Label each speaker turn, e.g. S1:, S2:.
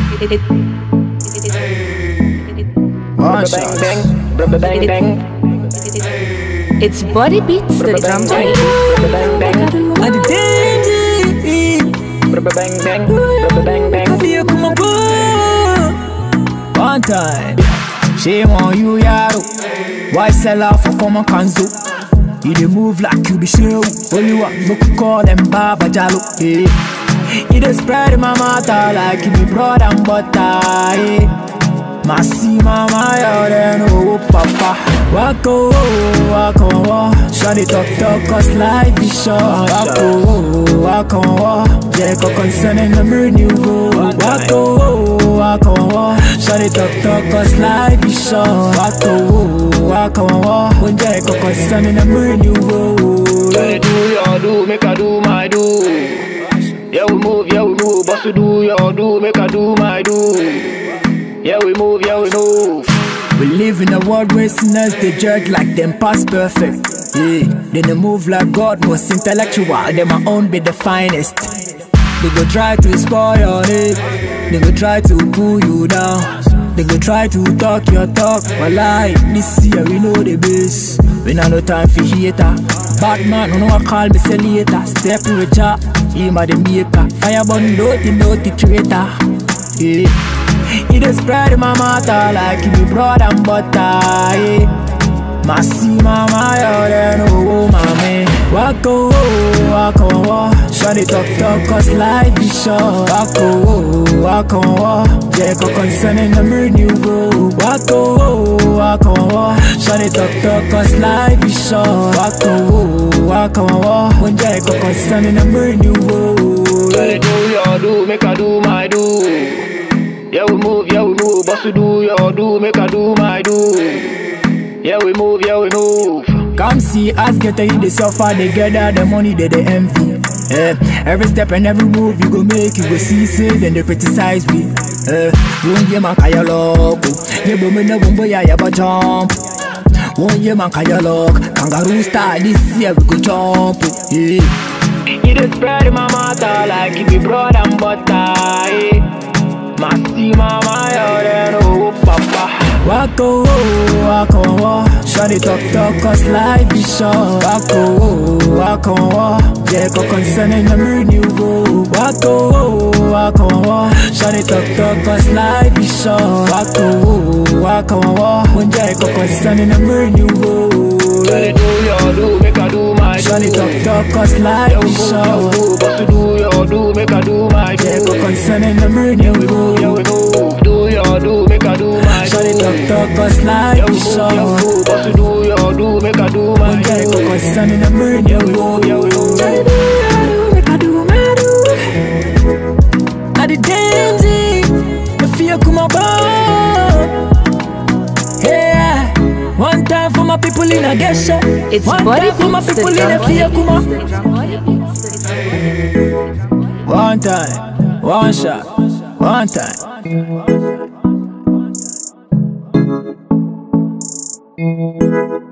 S1: It, it,
S2: One
S3: Bang
S2: shot.
S3: bang, bang bang bang,
S1: it's body beats the drum
S3: bang bang, bang bang,
S2: And the danger.
S3: bang bang, bang bang.
S2: Feel come on, One time. Shame on you, yaro. Why sell out for common kanzo? You dey move like you be show. Only one no could call them Baba Jalo. Yeah. You dey spread my matter like you be bread and butter. Yeah. Masi mama yo then oh papa Wako wako wa Shawty talk talk cause life is short Wako wako wa Jeko concerning the renewal Wako wako wa Shawty talk talk cause life is short Wako wako wa Jeko concerning the renewal
S3: Say do your do, make I do my do. Yeah we move, yeah we move, boss we do your do, make I do my do. Yeah we move, yeah we move.
S2: We live in a world where sinners they judge like them past perfect. Yeah, then they move like God, most intellectual. They my own be the finest. They go try to spoil your head. They go try to pull you down. They go try to talk your talk. But like this year we know the base. We not no time for hater. Batman, no one call me say later. Step with ya, him a the maker. Fire burn naughty, naughty traitor. Yeah. You dey spread my matter like you be bread and butter. Yeah. Masi mama yo then oh mama Wako wako wa Shawty talk talk cause life is short Wako wako wa Jeko concerning the renewal Wako wako wa Shawty talk talk cause life is short Wako wako wa Jeko concerning the renewal
S3: Say do your do, make I do my do. Yeah we move, yeah we move, boss we do your do, make I do my do. Yeah we move, yeah we move.
S2: Come see us get a in the suffer, they gather the money they they envy. Eh, every step and every move you go make, you go see say then they criticize we. Eh, one year man kaya loco, ye boom na boom boy ya ba jump. One year man kaya lock, kangaroo style this year we go jump. Yeah.
S3: You dey spread my matter like you be bread and butter. Eh. Masi mama yo then oh papa.
S2: Wako wako wa Shawty talk talk cause life is short Wako wako wa Jeko concerning the renewal Wako wako wa Shawty talk talk cause life is short Wako wako wa Jeko concerning the renewal
S3: Say do your do, make I do my do.
S2: Shawty talk talk cause life
S3: Yeah we
S2: is
S3: move, yeah we
S2: short
S3: move, boss we do your do, make I do my do.
S2: Jeko concerning the
S3: Yeah we
S2: renewal
S3: move, do your do, make I do my do.
S2: Shawty talk talk cause life
S3: Yeah we
S2: is
S3: move, yeah we
S2: short
S3: move, boss we do your do, make I do my
S2: Jeko
S3: do.
S2: concerning the renewal
S3: Yeah we move.
S2: I the daisy, the fear come about. Yeah, one time for my people in a gesha.
S1: it's
S2: one
S1: body
S2: time for my
S1: beats
S2: people
S1: the
S2: in a
S1: drum
S2: fear come
S1: Body beats the drum
S2: One time, one shot, one time.